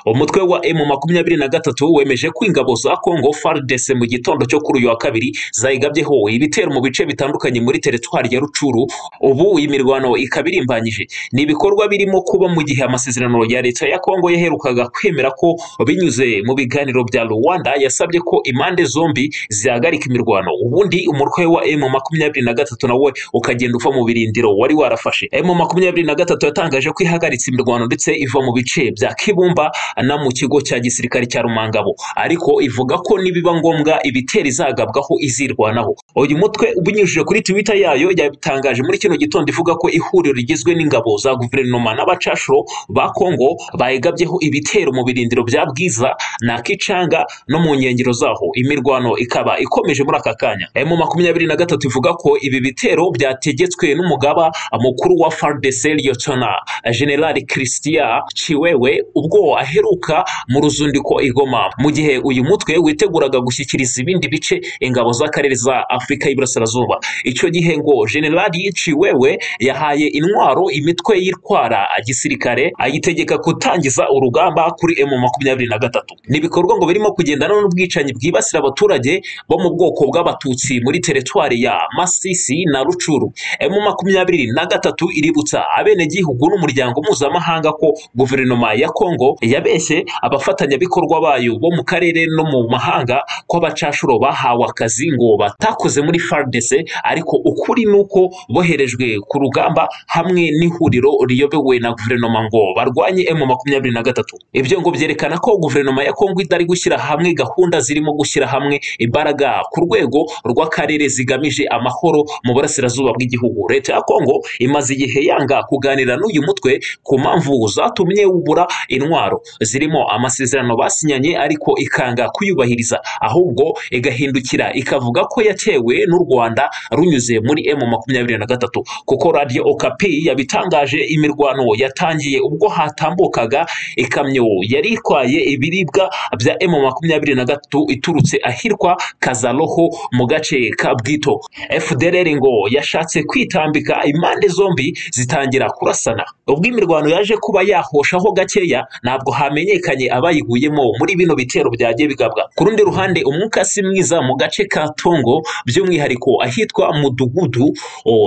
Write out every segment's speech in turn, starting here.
umutwe wa emu makumyabiri na gatatu wemeje ko ingabo za kongo fardc mu gitondo cyo kuri uyu wa kabiri zayigabyeho ibitero mu bice bitandukanye muri teritwari ya rucuru ubu iyi mirwano ikaba irimbanyije ni ibikorwa birimo kuba mu gihe amasezerano ya leta ya kongo yaherukaga kwemera ko binyuze mu biganiro bya rwanda yasabye ko impande zombi zihagarika imirwano ubundi umutwe wa emu makumyabiri na gatatu nawe ukagenda uva mu birindiro wari warafashe emu makumyabiri na gatatu yatangaje ko ihagaritse imirwano ndetse iva mu bice bya kibumba na mu kigo cya gisirikare cya rumangabo ariko ivuga ko nibiba ngombwa ibitera izagabwaho izirwanaho uyu mutwe ubinyujije kuri twitter yayo yabitangaje muri kino gitondo ivuga ko ihuriro rigizwe n'ingabo za guverinoma n'abacashuro ba kongo bayigabyeho ibitero mu birindiro bya bwiza na kicanga no mu nkengero zaho imirwano ikaba ikomeje muri aka kanya emu makumyabiri na gatatu ivuga ko ibi bitero byategetswe n'umugaba mukuru wa fardc liyotona generali christian chiwewe ubwo aheruka mu ruzundiko i Goma mu gihe uyu mutwe witeguraga gushyikiriza ibindi bice ingabo z'akarere za afurika y'iburasirazuba icyo gihe ngo generali ciwewe yahaye intwaro imitwe y'itwara gisirikare ayitegeka gutangiza urugamba kuri emu makumyabiri na gatatu ni ibikorwa ngo birimo kugendana n'ubwicanyi bwibasira abaturage bo mu bwoko bw'abatutsi muri teritwari ya masisi na rucuru emu makumyabiri na gatatu iributsa abenegihugu n'umuryango mpuzamahanga ko guverinoma ya kongo yabeshye abafatanyabikorwa bayo bo mu karere no mu mahanga ko abacashuro bahawe akazi ngo batakoze muri FARDC ariko ukuri ni uko boherejwe ku rugamba hamwe n'ihuriro riyobowe na guverinoma ngo barwanye M makumyabiri na gatatu ibyo ngo byerekana ko guverinoma ya Kongo itari gushyira hamwe gahunda zirimo gushyira hamwe imbaraga ku rwego rw'akarere zigamije amahoro mu burasirazuba bw'igihugu leta ya Kongo imaze igihe yanga kuganira n'uyu mutwe ku mpamvu zatumye wubura intwaro zirimo amasezerano basinyanye ariko ikanga kuyubahiriza ahubwo igahindukira ikavuga ko yatewe n'u Rwanda runyuze muri M makumyabiri na gatatu kuko Radio Okapi yabitangaje imirwano yatangiye ubwo hatambukaga ikamyo yari itwaye ibiribwa bya M makumyabiri na gatatu iturutse ahitwa Kazaroho mu gace ka Bwito FDLR ngo yashatse kwitambika impande zombi zitangira kurasana ubwo imirwano yaje kuba yahoshaho gakeya ntabwo hamenyekanye abayiguyemo muri bino bitero byagiye bigabwa ku rundi ruhande umwuka si mwiza mu gace ka Tongo by'umwihariko ahitwa Mudugudu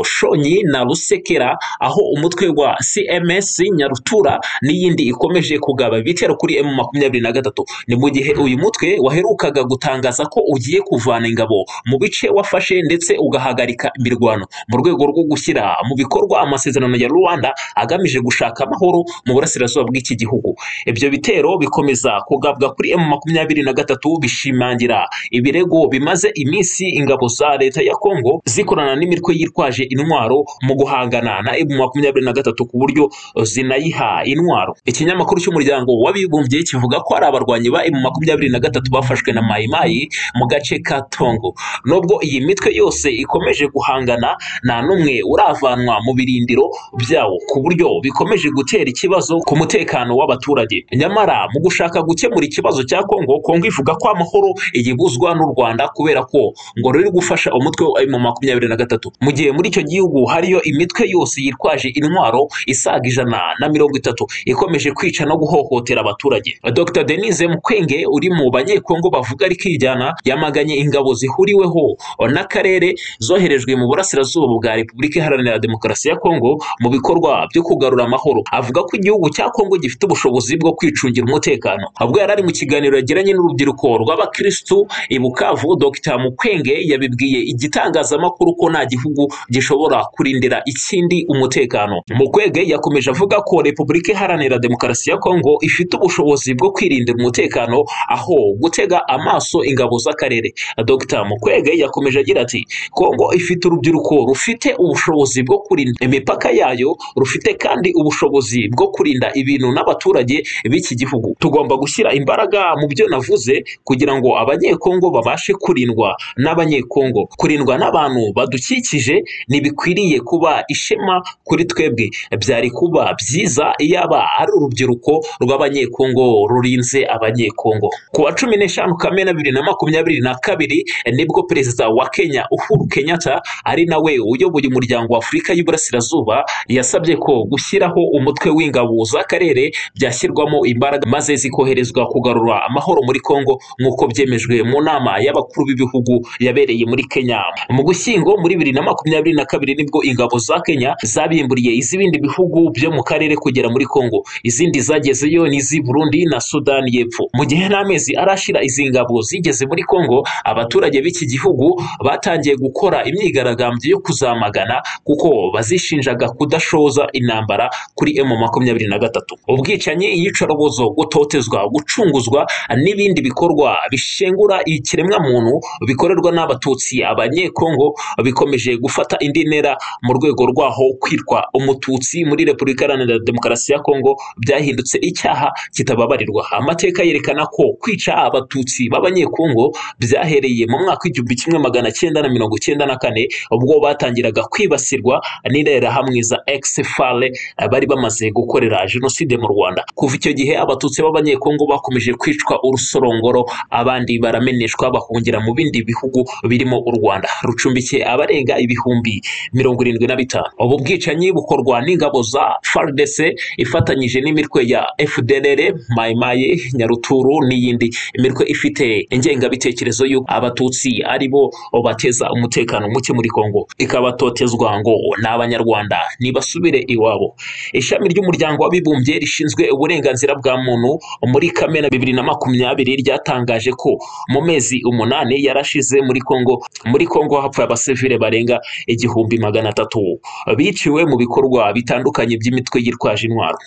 Shonyi na Rusekera aho umutwe wa CMS Nyarutura n'iyindi ikomeje kugaba ibitero kuri M makumyabiri na gatatu ni mu gihe uyu mutwe waherukaga gutangaza ko ugiye kuvana ingabo mu bice wafashe ndetse ugahagarika imirwano mu rwego rwo gushyira mu bikorwa amasezerano ya Rwanda agamije gushaka amahoro mu burasirazuba bw'iki gihugu ibyo bitero bikomeza kugabwa kuri M makumyabiri na gatatu bishimangira ibirego bimaze iminsi ingabo za leta ya Kongo zikorana n'imitwe yitwaje intwaro mu guhangana na M makumyabiri na gatatu ku buryo zinayiha intwaro ikinyamakuru cy'umuryango w'abibumbye kivuga ko hari abarwanyi ba M makumyabiri na gatatu bafashwe na Mai Mai mu gace ka Tongo nubwo iyi mitwe yose ikomeje guhangana nta n'umwe uravanwa mu birindiro byawo ku buryo bikomeje gutera ikibazo ku mutekano w'abaturage nyamara mu gushaka gukemura ikibazo cya Kongo Kongo ivuga ko amahoro igibuzwa n'u Rwanda kubera ko ngo ruri gufasha umutwe wa M makumyabiri na gatatu mu gihe muri icyo gihugu hariyo imitwe yose yitwaje intwaro isaga ijana na mirongo itatu ikomeje kwica no guhohotera abaturage Dr Denise Mukwenge uri mu banyekongo bavuga rikijyana yamaganye ingabo zihuriweho n'akarere zoherejwe mu burasirazuba bwa Repubulika Iharanira Demokarasi ya Kongo mu bikorwa byo kugarura amahoro avuga ko igihugu cya Kongo gifite ubushobozi bwo kwicungira umutekano ubwo yari ari mu kiganiro yagiranye n'urubyiruko rw'abakirisitu i Bukavu Dr Mukwenge yabibwiye igitangazamakuru ko nta gihugu gishobora kurindira ikindi umutekano Mukwege yakomeje avuga ko Repubulika Iharanira Demokarasi ya Kongo ifite ubushobozi bwo kwirindira umutekano aho gutega amaso ingabo z'akarere Dr Mukwege yakomeje agira ati Kongo ifite urubyiruko rufite ubushobozi bwo kurinda imipaka yayo rufite kandi ubushobozi bwo kurinda ibintu n'abaturage b'iki gihugu tugomba gushyira imbaraga mu byo navuze kugira ngo abanyekongo babashe kurindwa n'abanyekongo kurindwa n'abantu badukikije ntibikwiriye kuba ishema kuri twebwe byari kuba byiza iyaba ari urubyiruko rw'abanyekongo rurinze abanyekongo ku wa cumi n'eshanu kamena bibiri na makumyabiri na kabiri nibwo perezida wa kenya uhuru kenyatta ari nawe uyoboye umuryango wa afurika y'uburasirazuba yasabye ko gushyiraho umutwe w'ingabo z'akarere byashyirwamo imbaraga maze zikoherezwa kugarura amahoro muri Kongo nk'uko byemejwe mu nama y'abakuru b'ibihugu yabereye muri Kenya mu Gushyingo muri bibiri na makumyabiri na kabiri nibwo ingabo za Kenya zabimburiye iz'ibindi bihugu byo mu karere kugera muri Kongo izindi zagezeyo ni iz'i Burundi na Sudani y'Epfo mu gihe n'amezi arashira izi ngabo zigeze muri Kongo abaturage b'iki gihugu batangiye gukora imyigaragambyo yo kuzamagana kuko bazishinjaga kudashoza intambara kuri M makumyabiri na gatatu ubwicanyi iyicarubozo gutotezwa gucunguzwa n'ibindi bikorwa bishengura ikiremwamuntu bikorerwa n'abatutsi abanyekongo bikomeje gufata indi ntera mu rwego rwaho kwitwa umututsi muri repubulika iharanira demokarasi ya kongo byahindutse icyaha kitababarirwa amateka yerekana ko kwica abatutsi b'abanyekongo byahereye mu mwaka w'igihumbi kimwe magana cyenda na mirongo cyenda na kane ubwo batangiraga kwibasirwa n'interahamwe za exfale bari bamaze gukorera jenoside mu rwanda kuva icyo gihe abatutsi b'abanyekongo bakomeje kwicwa urusorongoro abandi barameneshwa bahungira mu bindi bihugu birimo u rwanda rucumbikiye abarenga ibihumbi mirongo irindwi na bitanu ubu bwicanyi bukorwa n'ingabo za fardc ifatanyije n'imitwe ya fdlr mayimaye nyaruturu n'iyindi imitwe ifite ingengabitekerezo y'uko abatutsi ari bo bateza umutekano muke muri kongo ikabatotezwa ngo ni abanyarwanda nibasubire iwabo ishami ry'umuryango w'abibumbye rishinzwe uburenganzira bwa muntu muri kamena bibiri na makumyabiri ryatangaje ko mu mezi umunani yarashize muri kongo muri kongo hapfuye abasivile barenga igihumbi magana atatu biciwe mu bikorwa bitandukanye by'imitwe yitwaje intwaro